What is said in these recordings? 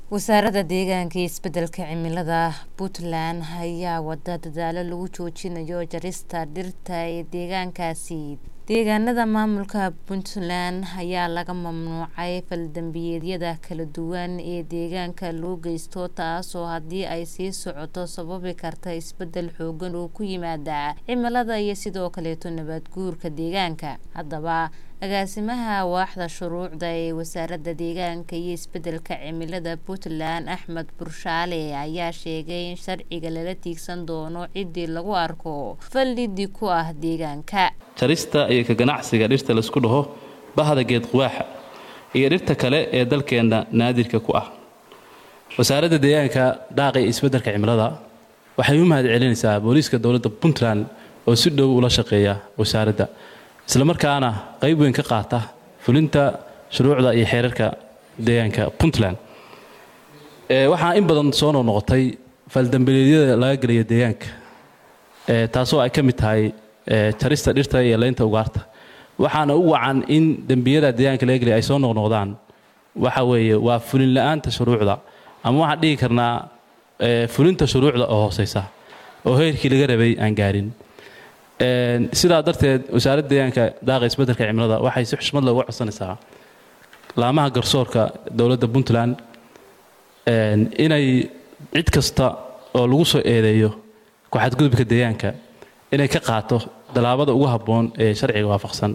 wasaaradda deegaanka iyo isbedelka cimilada puntland ayaa wada dadaalo lagu joojinayo jarista dhirta ee deegaankaasi deegaanada maamulka puntland ayaa laga mamnuucay faldambiyeedyada kala duwan ee deegaanka loo geysto taasoo haddii ay sii socoto sababi karta isbedel xoogan oo ku yimaada cimilada iyo sidoo kaleeto nabaad guurka deegaanka haddaba agaasimaha waaxda shuruucda ee wasaaradda deegaanka iyo isbedelka cimilada puntland axmed burshaale ayaa sheegay in sharciga lala tiigsan doono ciddii lagu arko faldhidi ku ah deegaanka jarista iyo ka ganacsiga dhirta laisku dhaho bahda geed quwaaxa iyo dhirta kale ee dalkeenna naadirka ku ah wasaaradda deegaanka dhaaqa iyo isbedelka cimilada waxay u mahad celinaysaa booliiska dowladda puntland oo si dhow ula shaqeeya wasaaradda islamarkaana qayb weyn ka qaata fulinta shuruucda iyo xeerarka deegaanka puntland waxaa in badan soo noqnoqotay faldambileedyada laga gelaya deegaanka taasoo ay ka mid tahay jarista dhirta iyo leynta ugaarta waxaana u wacan in dembiyada deegaanka laga gelaya ay soo noqnoqdaan waxa weeye waa fulin la-aanta shuruucda ama waxaan dhihi karnaa fulinta shuruucda oo hooseysa oo heerkii laga rabay aan gaarin sidaa darteed wasaaradda deegaanka daaqa isbedelka cimilada waxay si xushmad leh uga codsanaysaa laamaha garsoorka dowladda puntland inay cid kasta oo lagu soo eedeeyo ku-xadgudubka deegaanka inay ka qaato dallaabada ugu habboon ee sharciga waafaqsan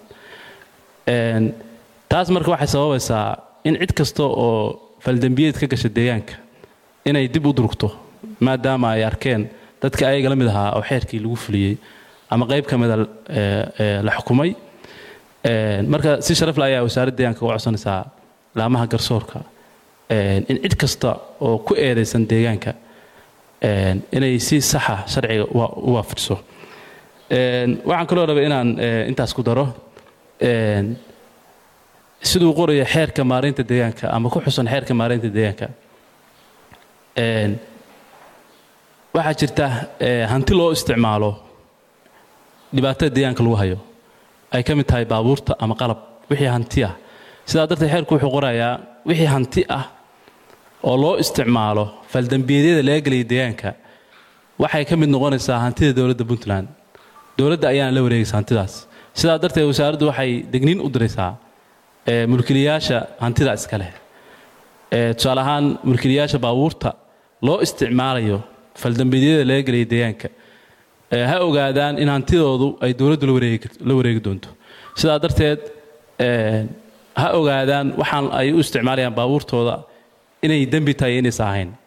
taas marka waxay sababaysaa in cid kasta oo faldembiyeed ka gasha deegaanka inay dib u durugto maadaama ay arkeen dadka ayaga la mid ahaa oo xeerkii lagu fuliyey ama qayb ka mida la xukumay marka si sharafle ayaa wasaaradda deegaanka uga codsanaysaa laamaha garsoorka in cid kasta oo ku eedaysan deegaanka inay si saxa sharciga u waafajiso waxaan kaloo rabay inaan intaas ku daro siduu qoraya xeerka maaraynta deegaanka ama ku xusan xeerka maaraynta deegaanka waxaa jirta hanti loo isticmaalo dhibaatada deegaanka lagu hayo ay ka mid tahay baabuurta ama qalab wixii hanti ah sidaa darteed xeerku wuxuu qorayaa wixii hanti ah oo loo isticmaalo faldambiyeedyada laga gelaya deegaanka waxay ka mid noqonaysaa hantida dowladda puntland dowladda ayaana la wareegaysa hantidaas sidaa darteed wasaaraddu waxay degniin u diraysaa mulkiliyaasha hantida iska leh tusaale ahaan mulkiliyaasha baabuurta loo isticmaalayo faldambiyeedyada laga gelaya deegaanka ha ogaadaan in hantidoodu ay dowladdu la wareegi doonto sidaa darteed ha ogaadaan waxaan ay u isticmaalayaan baabuurtooda inay dembi tahay inaysa ahayn